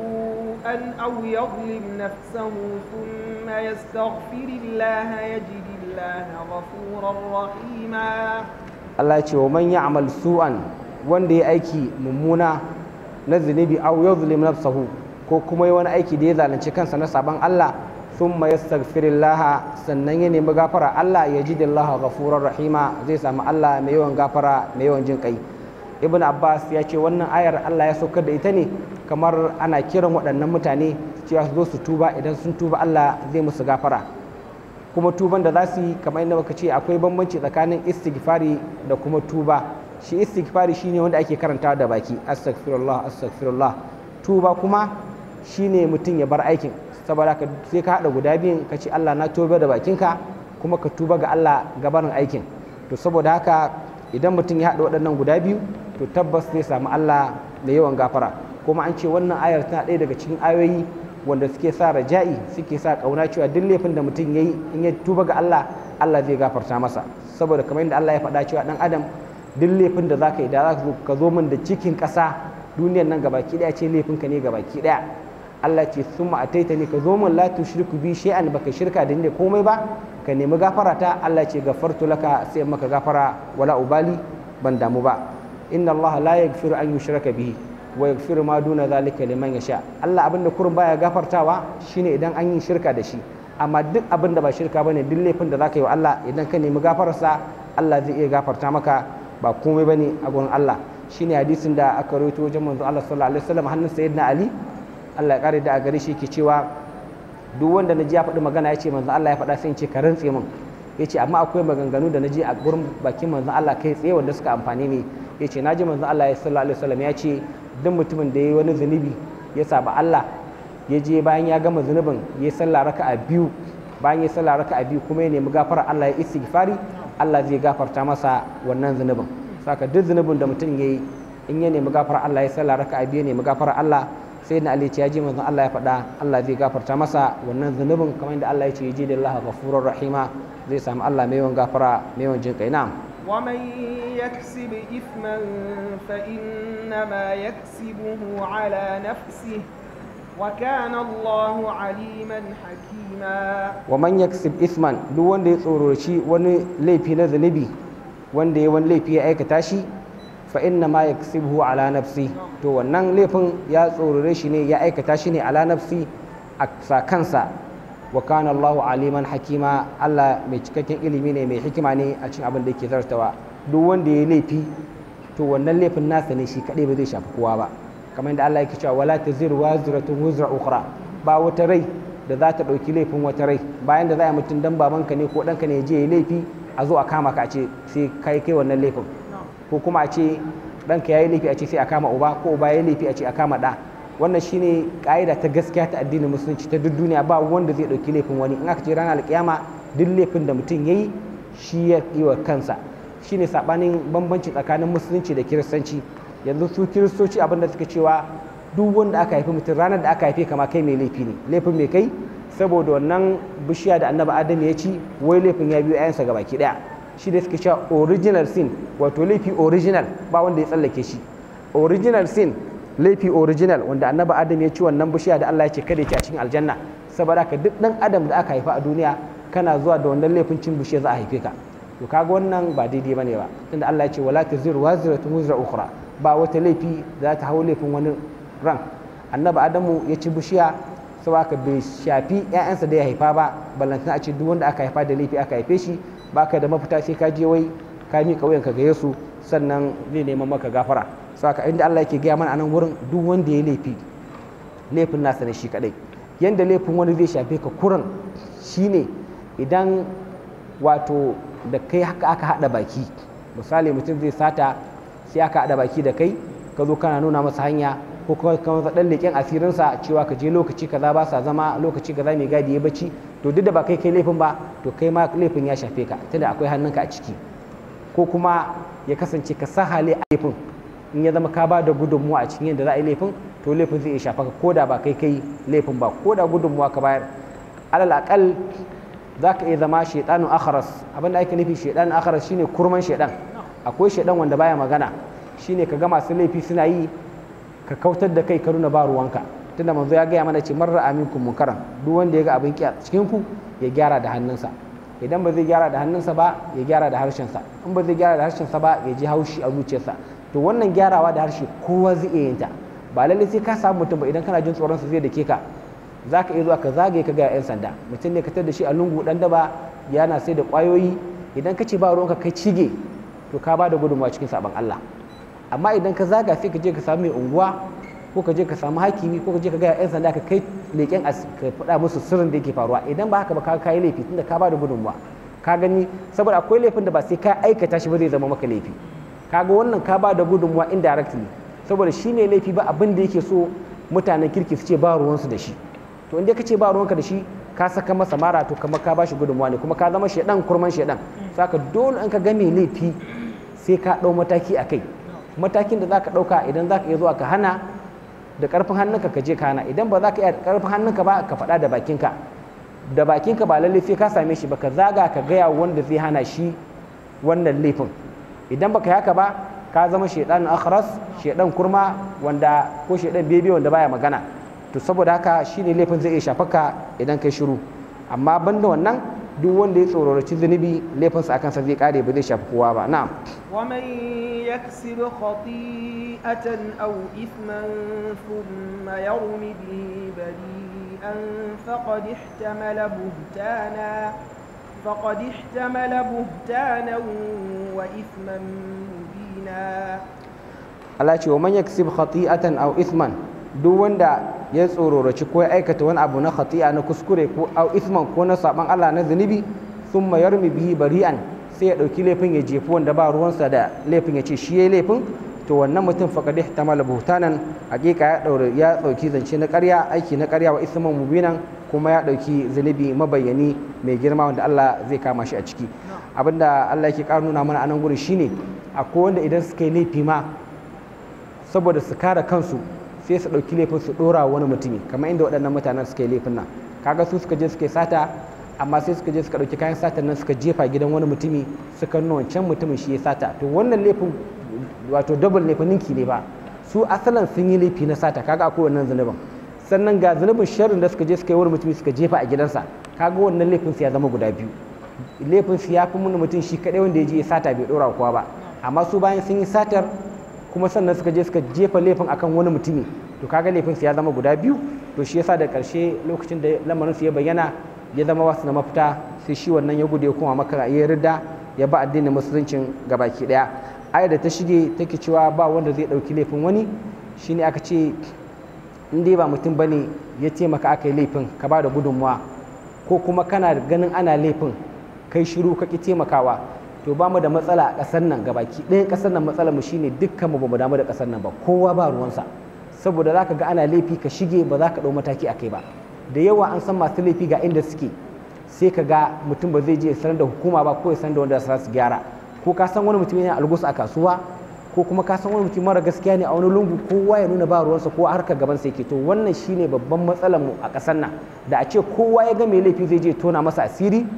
سوءا أو يظلم نفسه ثم يستغفر الله يجد الله غفورا رحيما Allah ya ce wa man ya'mal su'an wanda ya aiki mummuna na zunubi aw yuzlim nafsahu ko kuma yi wani aiki da ya zalunci kansa na saban Allah thumma yastaghfirullah sannan ya nemi gafara Allah ya ji dillaha ghafurur rahima zai samu Allah mai yawan gafara mai yawan jin kai ibn abbas ya ce wannan ayar Allah ya saukar da ita ne kamar ana kiran waɗannan mutane cewa su zo su tuba idan sun tuba Allah zai musu gafara kuma tuban da za su yi kamar yadda muka ce akwai bambanci tsakanin istighfari da kuma tuba shi istighfari shine wanda ake karantawa da baki astaghfirullah astaghfirullah tuba kuma shine mutum ya bar aikin saboda ka sai ka hada guda biyun ka ce Allah na tuba da bakinka kuma ka tuba ga Allah gabanin aikin to saboda haka idan mutum ya hada waɗannan guda biyu to tabbas zai samu Allah da yawan gafara kuma an ce wannan ayar tana ɗaya daga cikin ayoyi wanda suke sa raja'i suke sa kauna cewa duk laifin da mutum yayi in ya tuba ga Allah Allah zai gafarta masa saboda kamar yadda Allah ya faɗa cewa dan adam duk laifin da zaka yi da za ka zo min da cikin ƙasa duniyar nan gabaki ɗaya ce laifinka ne gabaki ɗaya Allah ce summa ataita ne ka zo min la tushriku bi shay'an baka shirka da ni komai ba ka nemi gafara ta Allah ce gafartu laka sai maka gafara wala ubali ban damu ba inna Allah la yaghfiru an yushraka bihi wa yaghfiru ma duna zalika liman yasha Allah abinda kurun baya gafartawa shine idan an yi shirka da shi amma duk abin da ba shirka bane duk laifin da zaka yi wa Allah idan ka nemi gafararsa Allah zai iya gafarta maka ba komai bane a gurin Allah shine hadisin da aka rawaito wajen manzo Allah sallallahu alaihi wasallam hannun sayyidina Ali Allah ya kare da a gare shi yake cewa duk wanda naji ya faɗi magana ya ce manzo Allah ya faɗa sai in ce ka rantse min yace amma akwai maganganu da naji a gurin bakin manzo Allah kai tsaye wanda suka amfani ne yace naji manzo Allah sallallahu alaihi wasallam ya ce duk mutumin da ya yi wani zunubi ya saba Allah ya je bayan ya gama zunubin ya sallah raka a biyu bayan ya sallah raka a biyu kuma ya nemi gafara Allah ya istighfari Allah zai gafarta masa wannan zunubin saka duk zunubin da mutum ya yi in ya nemi gafara Allah ya sallah raka a biyu ya nemi gafara Allah sai na Ali ya ji manzon Allah ya faɗa Allah zai gafarta masa wannan zunubin kamar yadda Allah ya ce yaji da Allah ghafurur rahima zai samu Allah mai yawan gafara mai yawan jin kai na'am ومن يكسب إثما فإنما يكسبه على نفسه وكان الله عليما حكيما ومن يكسب إثما duk wanda ya tsoroci wani laifi na zunubi wanda ya wani laifi ya aikata shi fa inna ma yaksibuhu ala nafsi to wannan laifin ya tsorore shi ne ya aikata shi ne ala nafsi a sa kansa wa kana Allahu aliman hakima Allah mai cikakken ilimi ne mai hikima ne a cikin abin da yake zartawa duk wanda ya laifi to wannan laifin nasa ne shi kadai ba zai shafi kowa ba kamar yadda Allah yake cewa wala taziru waziratun wuzra ukhra ba wata rai da za ta dauki laifin wata rai bayan da za a mutum dan babanka ne ko danka ne je ya laifi a zo a kama ka a ce sai kai kai wannan laifin ko kuma a ce ɗanka ya yi laifi a ce sai a kama uba ko uba ya yi laifi a ce a kama ɗa wannan shine ka'ida ta gaskiya ta addinin musulunci ta duk duniya ba wanda zai ɗauki laifin wani in aka ce ranar alkiyama duk laifin da mutum ya yi shi ya yi wa kansa shine sabanin bambanci tsakanin musulunci da kiristanci yanzu su kiristoci abin da suka cewa duk wanda aka haifi mutum ranar da aka haife kama kai mai laifi ne laifin mai kai saboda wannan bishiya da annabi adam ya ci wai laifin ya biyo 'ya'yansa ga baki daya shi da suke cewa original sin wato laifi original ba wanda ya tsallake shi original sin laifi original wanda annabi adam ya ci wannan bishiya da Allah ya ce kada ya ci a cikin aljanna saboda ka duk dan adam da aka haifa a duniya kana zuwa da wannan laifin cin bishiya za a haife ka to kaga wannan ba daidai bane ba tunda Allah ya ce wala taziru waziratun wuzra ukhra ba wata laifi za ta hau laifin wani ran annabi adamu ya ci bishiya saboda bai shafi ƴaƴansa da ya haifa ba ballantana a ce duk wanda aka haifa da laifi aka haife shi baka da mafita sai ka je wai ka miƙa wuyanka ga Yesu sannan zai neman maka gafara saka inda Allah yake gaya mana anan wurin duk wanda ya laifi laifin nasa ne shi kadai yanda laifin wani zai shafe ka kuran shine idan wato da kai haka aka hada baki misali mutum zai sata sai aka hada baki da kai ka zo kana nuna masa hanya ko kuma ka masa dan leƙen asirinsa cewa ka je lokaci kaza ba sa zama lokaci kaza mai gadi ya bacci to duk da ba kai kai laifin ba to kai ma laifin ya shafe ka tunda akwai hannunka a ciki ko kuma ya kasance ka sa hali a laifin in ya zama ka ba da gudunmuwa a cikin yadda za a yi laifin to laifin zai iya shafa ka ko da ba kai kai laifin ba ko da gudunmuwa ka bayar alal akal za ka iya zama shaidanun akharas abin da ake nufi shaidanun akharas shine kurman shaidan akwai shaidan wanda baya magana shine ka ga masu laifi suna yi ka kautar da kai ka nuna ba ruwanka tunda manzo ya gaya mana ce marra aminkum munkaran duk wanda ya ga abin kiya cikin ku ya gyara da hannunsa idan ba zai gyara da hannunsa ba ya gyara da harshensa in ba zai gyara da harshensa ba ya ji haushi a zuciyarsa to wannan gyarawa da harshe kowa zai iya yin ta ba lalle sai ka samu mutum ba idan kana jin tsoron sa zai dake ka za ka iya zuwa ka zagaye ka ga 'yan sanda mutum ne ka tar da shi a lungu dan daba yana sai da kwayoyi idan ka ce ba ruwanka kai cige to ka ba da gudunmawa cikin sabon Allah amma idan ka zaga sai ka je ka samu mai unguwa ko ka je ka samu hakimi ko ka je ka ga 'yan sanda ka kai leƙen ka faɗa musu sirrin da yake faruwa idan ba haka ba ka kai laifi tunda ka ba da gudunmawa ka gani saboda akwai laifin da ba sai ka aikata shi ba zai zama maka laifi kaga wannan ka ba da gudunmawa indirectly saboda shi ne laifi ba abin da yake so mutanen kirki su ce ba ruwansu da shi to inda ka ce ba ruwanka da shi ka saka masa mara to kamar ka bashi gudunmawa ne kuma ka zama shedan kurman shedan saka dole an ka ga mai laifi sai ka ɗau mataki a kai matakin da za ka ɗauka idan za ka iya zuwa ka hana da ƙarfin hannunka ka je ka hana idan ba za ka iya da ƙarfin hannunka ba ka faɗa da bakinka da bakinka ba lallai sai ka same shi ba ka zaga ka gaya wanda zai hana shi wannan laifin idan baka yi haka ba ka zama shaidan akhras shaidan kurma wanda ko shaidan bebe wanda baya magana to saboda haka shine laifin zai iya shafaka idan kai shiru amma banda wannan duk wanda ya tsororaci zunubi laifinsa akan sa zai kare ba zai shafi kowa ba na'am ومن يكسب خطيئة أو إثما ثم يرم به بريئا فقد احتمل بهتانا فقد احتمل بهتانا وإثما مبينا Allah ce wa man yaksib khati'atan aw ithman duk wanda ya tsororaci ko ya aikata wani abu na khati'a na kuskure ko aw ithman ko na saban Allah na zunubi thumma yarmi bihi bari'an sai ya dauki laifin ya jefi wanda ba ruwansa da laifin ya ce shi yayi laifin to wannan mutum faqad ihtamala buhtanan hakika ya daure ya dauki zance na ƙarya aiki na ƙarya wa ithman mubinan kuma ya dauki zunubi mabayyani mai girma wanda Allah zai kama shi a ciki abinda Allah yake ƙara nuna mana a nan gurin shine akwai wanda idan suka yi laifi ma saboda su kare kansu sai su ɗauki laifin su ɗora wani mutumi kamar inda waɗannan mutanen suka yi laifin nan kaga su suka je suka yi sata amma sai suka je suka ɗauki kayan satan nan suka jefa gidan wani mutumi suka nuna wancan mutumin shi ya sata to wannan laifin wato double ne fa ninki ne ba su asalan sun yi laifi na sata kaga akwai wannan zunubin sannan ga zunubin sharrin da suka je suka yi wani mutumi suka jefa a gidansa kaga wannan laifin su ya zama guda biyu laifin su ya fi mun mutum shi kaɗai wanda ya je ya sata bai ɗora kowa ba amma su bayan sun yi satar kuma sannan suka je suka jefa laifin akan wani mutumi to kaga laifin su ya zama guda biyu to shi yasa da karshe lokacin da lamarin su ya bayyana ya zama wasu na mafita sai shi wannan ya gude kuma maka ya rida ya ba addinin musuluncin gabaki daya ayar da ta shige take cewa ba wanda zai dauki laifin wani shine aka ce in dai ba mutum bane ya taimaka aka yi laifin ka ba da gudunmuwa ko kuma kana ganin ana laifin kai shiru ka ki taimakawa to ba mu da matsala a ƙasar nan gabaki ɗayan ƙasar nan matsalar mu shine dukkan mu ba mu damu da ƙasar nan ba kowa ba ruwansa saboda zaka ga ana laifi ka shige ba za ka ɗau mataki a kai ba da yawa an san masu laifi ga inda suke sai ka ga mutum ba zai je sanar da hukuma ba ko ya sanar da wanda za su gyara ko ka san wani mutum yana algus a kasuwa ko kuma ka san wani mutum mara gaskiya ne a wani lungu kowa ya nuna ba ruwansa ko harkar gaban sa yake to wannan shine babban matsalar mu a ƙasar nan da a ce kowa ya ga mai laifi zai je tona masa asiri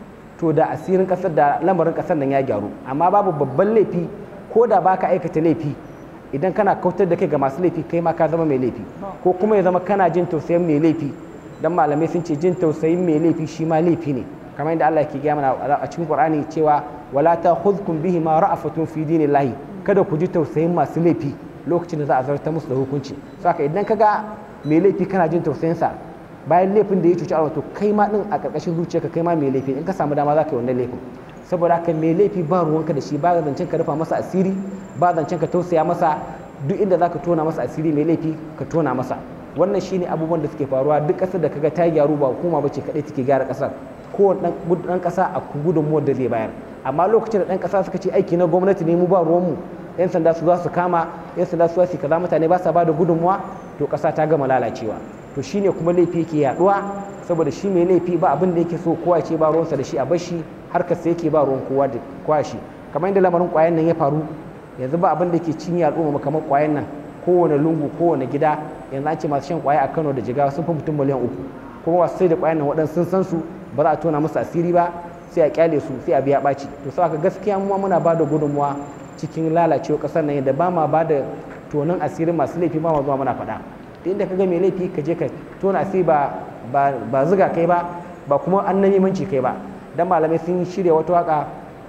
to da asirin kasar da lamarin kasar nan ya gyaru amma babu babban laifi ko da baka aikata laifi idan kana kautar da kai ga masu laifi kai ma ka zama mai laifi ko kuma ya zama kana jin tausayin mai laifi dan malamai sun ce jin tausayin mai laifi shi ma laifi ne kamar yadda Allah ke gaya mana a cikin Qur'ani cewa wala ta'khudhukum bihi ma ra'afatun fi dinillahi kada ku ji tausayin masu laifi lokacin da za a zartar musu da hukunci saka idan kaga mai laifi kana jin tausayin sa bayan laifin da ya cuci Allah to kai ma din a karkashin zuciyarka kai ma mai laifi in ka samu dama za ka yi wannan laifin saboda haka mai laifi ba ruwanka da shi ba zancen ka rufa masa asiri ba zancen ka tausaya masa duk inda za ka tona masa asiri mai laifi ka tona masa wannan shine abubuwan da suke faruwa duk ƙasar da kaga ta gyaru ba hukuma ba ce kaɗai take gyara ƙasar ko ɗan ƙasa a gudunmuwar da zai bayar amma lokacin da ɗan ƙasa suka ce aiki na gwamnati ne mu ba ruwanmu yan sanda su za su kama yan sanda su su kaza mutane ba sa ba da gudunmuwa to ƙasa ta gama lalacewa to shine kuma laifi yake yaduwa saboda shi mai laifi ba abin da yake so kowa ce ba ruwansa da shi a bashi harkar sa yake ba ruwan kowa da kowa shi kamar yadda lamarin kwayan nan ya faru yanzu ba abin da ke cinye al'umma kamar kwayan nan kowane lungu kowane gida yanzu an ce masu shan kwaya a Kano da Jigawa sun fi mutum miliyan uku kuma wasu sai da kwayan nan waɗansu sun san su ba za a tona musu asiri ba sai a kyale su sai a biya ɓaci to sau gaskiya mu muna ba da gudunmuwa cikin lalacewa ƙasar nan yadda ba ma ba da tonon asirin masu laifi ba ma zuwa muna faɗa da inda ka ga mai laifi ka je ka tona asiri ba ba ziga kai ba ba kuma annamimanci kai ba dan malamai sun shirya wata waka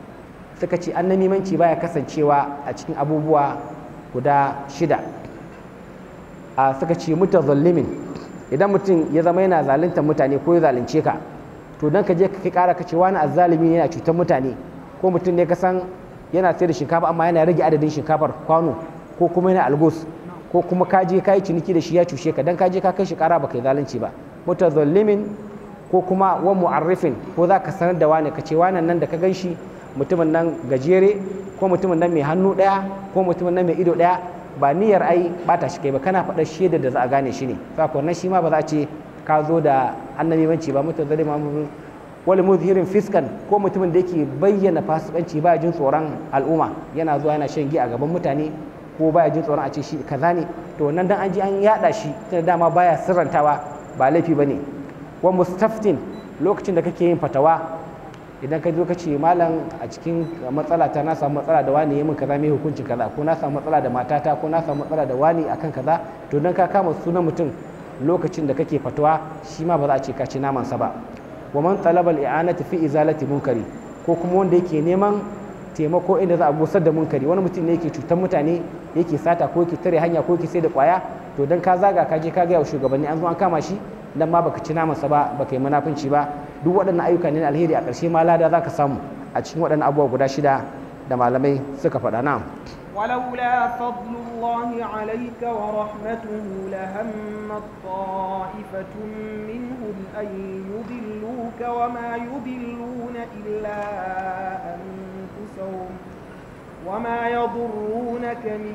suka ce annamimanci baya kasancewa a cikin abubuwa guda shida a suka ce mutazallimin idan mutum ya zama yana zaluntar mutane ko ya zalunce ka to dan ka je ka kai kara ka ce wani azzalimi yana cutar mutane ko mutum ne ka san yana sayar da shinkafa amma yana rage adadin shinkafar kwano ko kuma yana algos ko kuma ka je ka yi ciniki da shi ya cushe ka dan ka je ka kai shi kara baka yi zalunci ba mutazallimin ko kuma wa mu'arrifin ko za ka sanar da wani ka ce wannan nan da ka gan shi mutumin nan gajere ko mutumin nan mai hannu ɗaya ko mutumin nan mai ido ɗaya ba niyyar ai bata shi kai ba kana faɗar shaida da za a gane shi ne saka wannan shi ma ba za a ce ka zo da annabimanci ba mutazallima wani muzhirin fiskan ko mutumin da yake bayyana fasikanci ba jin tsoron al'umma yana zuwa yana shan giya a gaban mutane ko baya jin tsoron a ce shi kaza ne to wannan dan an ji an yada shi tunda dama baya sirrantawa ba laifi bane wa mustaftin lokacin da kake yin fatawa idan ka zo ka ce malam a cikin matsala ta na samu matsala da wani min kaza mai hukuncin kaza ko na samu matsala da matata ko na samu matsala da wani akan kaza to dan ka kama sunan mutum lokacin da kake fatawa shi ma ba za a ce ka ci namansa ba wa man talabal i'anati fi izalati munkari ko kuma wanda yake neman taimako inda za a gusar da munkari wani mutum ne yake cutar mutane yake sata ko yake tare hanya ko yake sai da kwaya to dan ka zaga ka je ka ga shugabanni an zo an kama shi dan ma baka ci namansa ba baka yi munafunci ba duk waɗannan ayyuka ne na alheri a ƙarshe ma lada zaka samu a cikin waɗannan abubuwa guda shida da malamai suka faɗa na ولولا فضل الله عليك ورحمته لهمت طائفة منهم أن يضلوك وما يضلون إلا أنفسهم وما يضرونك من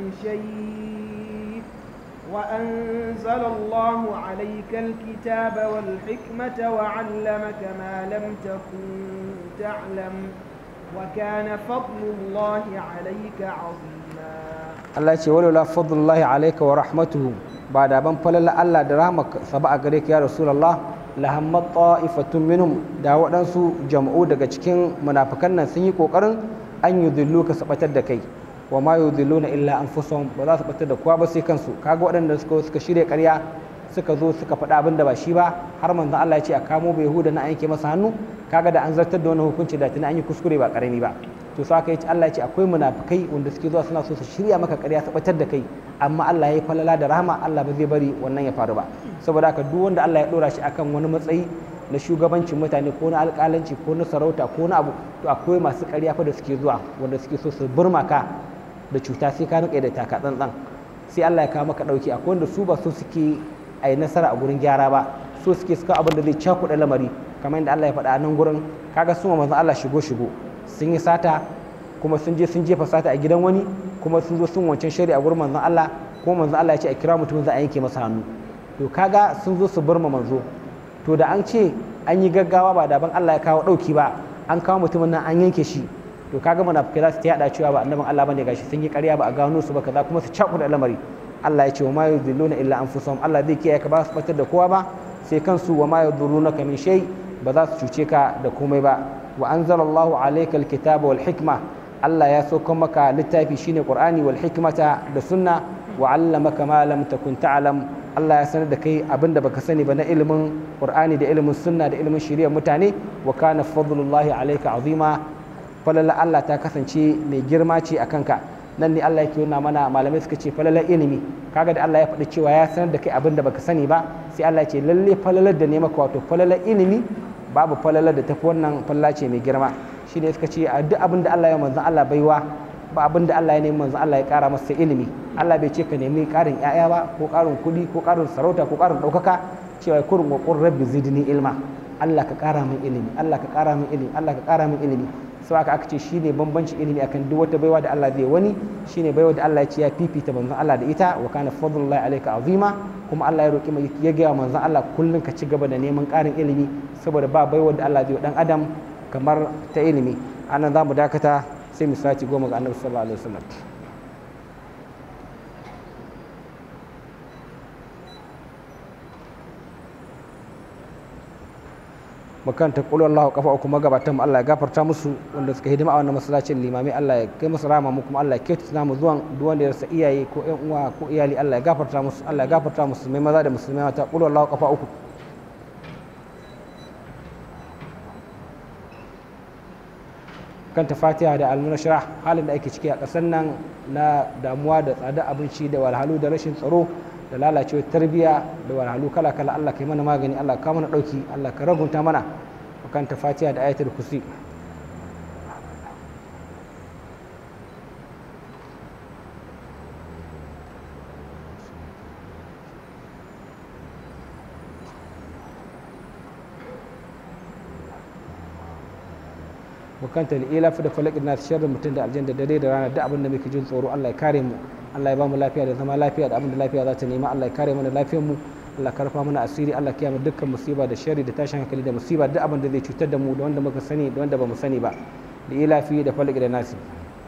شيء وأنزل الله عليك الكتاب والحكمة وعلمك ما لم تكن تعلم وكان فضل الله عليك عظيما Allah ce walaula fadlullahi alayka wa rahmatuhu ba da ban falala Allah da rahmaka saba a gare ka ya rasulullah la hammat ta'ifatun minhum da waɗansu jama'u daga cikin munafikan nan sun yi kokarin an yudillu ka sabatar da kai wa ma yudilluna illa anfusahum ba za su batar da kowa ba sai kansu kaga waɗanda suka suka shirya ƙarya suka zo suka faɗa abin da ba shi ba har manzon Allah ya ce a kamo bai yahuda na yanke masa hannu kaga da an zartar da wani hukunci da tuni an yi kuskure ba karami ba to sai aka yi Allah ya ce akwai munafikai wanda suke zuwa suna so su shirya maka ƙarya su batar da kai amma Allah ya yi falala da rahama Allah ba zai bari wannan ya faru ba saboda haka duk wanda Allah ya dora shi akan wani matsayi na shugabancin mutane ko na alƙalanci ko na sarauta ko na abu to akwai masu ƙarya fa da suke zuwa wanda suke so su burma ka da cuta sai ka rike da taka tsantsan sai Allah ya kawo maka dauki akwai wanda su ba so suke a yi nasara a gurin gyara ba so suke suka abin da zai cakuɗa lamari kamar yadda Allah ya faɗa a nan gurin kaga su manzon Allah shigo shigo sun yi sata kuma sun je sun jefa sata a gidan wani kuma sun zo sun wancan shari a gurin manzon Allah kuma manzon Allah ya ce a kira mutum za a yanke masa hannu to kaga sun zo su burma manzo to da an ce an yi gaggawa ba daban Allah ya kawo ɗauki ba an kawo mutumin nan an yanke shi to kaga munafikai za su ta yada cewa ba annabin Allah bane gashi sun yi ƙarya ba a gano su ba kaza kuma su cakuɗa lamari Allah ya ce wa ma yudilluna illa anfusahum Allah zai kiyaye ka ba su batar da kowa ba sai kansu wa ma yadurrunaka min shay ba za su cuce ka da komai ba wa anzalallahu alayka alkitaba wal hikma Allah ya sauka maka littafi shine Qur'ani wal hikmata da sunna wa 'allamaka ma lam takun ta'lam Allah ya sanar da kai abinda baka sani ba na ilimin Qur'ani da ilimin sunna da ilimin shari'ar mutane wa kana fadlullahi alayka azima falala Allah ta kasance mai girma ce a kanka nan ne Allah yake nuna mana malamai suka ce falalar ilimi kaga da Allah ya faɗi cewa ya sanar da kai abin da baka sani ba sai Allah ya ce lalle falalar da ne maka wato falalar ilimi babu falalar da tafi wannan falala ce mai girma shi ne suka ce a duk abin da Allah ya manzan Allah baiwa ba abin da Allah ya nemi manzan Allah ya ƙara masa ilimi Allah bai ce ka nemi ƙarin ƴaƴa ba ko ƙarin kuɗi ko ƙarin sarauta ko ƙarin ɗaukaka cewa kurin wa qur rabbi zidni ilma Allah ka ƙara min ilimi Allah ka ƙara min ilimi Allah ka ƙara min ilimi sau aka aka ce shi ne bambanci ilimi akan duk wata baiwa da Allah zai wani shi ne baiwa da Allah ya ce ya fifita manzon Allah da ita wa kana fadlullahi alayka azima kuma Allah ya roki mai ya gaya manzon Allah kullun ka ci gaba da neman ƙarin ilimi saboda ba baiwa da Allah zai wa dan adam kamar ta ilimi anan zamu dakata sai mu saci goma ga Annabi sallallahu alaihi wasallam makanta kulu Allah kafa uku magabatan mu Allah ya gafarta musu wanda suka hidima a wannan masallacin limami Allah ya kai musu rama mu kuma Allah ya kyautata mu zuwan duk wanda ya rasa iyaye ko ƴan uwa ko iyali Allah ya gafarta musu Allah ya gafarta musu mai maza da musulmai mata kulu Allah kafa uku kanta fatiha da almunashara halin da ake ciki a ƙasar nan na damuwa da tsada abinci da walhalu da rashin tsaro da lalacewar tarbiyya da wahalhalu kala kala Allah ka yi mana magani Allah ka mana dauki Allah ka ragunta mana makanta fatiha da ayatul kursi bukanta ila fi da falakin na sharrin mutum da aljanna dare da rana da abin da muke jin tsoro Allah ya kare mu Allah ya ba mu lafiya da zama lafiya da abin da lafiya za ta nema Allah ya kare mana lafiyar mu Allah karfa mana asiri Allah kiya mu dukkan musiba da sharri da tashin hankali da musiba duk abin da zai cutar da mu da wanda muka sani da wanda ba mu sani ba da ila fi da falaki da nasi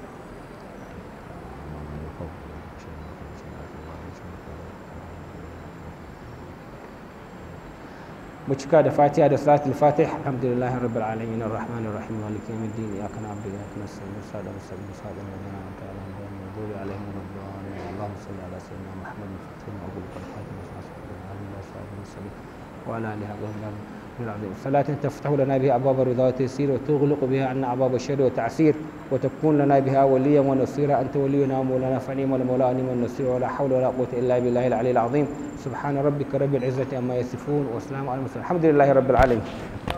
mu cika da fatiha da salatul fatih alhamdulillahi rabbil alamin arrahmanir rahim maliki yawmiddin iyyaka na'budu wa iyyaka nasta'in ihdinas siratal mustaqim siratal ladzina an'amta alaihim ghayril maghdubi alaihim waladdallin allahumma salli ala sayyidina muhammadin fatih wa abul qasim وعلى اله وصحبه العظيم صلاة تفتح لنا بها أبواب الرضا والتيسير وتغلق بها عنا أبواب الشر والتعسير وتكون لنا بها وليا ونصيرا أنت ولينا ومولانا فنعم المولى ونعم النصير ولا حول ولا قوة إلا بالله العلي العظيم سبحان ربك رب العزة عما يصفون وسلام على المرسلين الحمد لله رب العالمين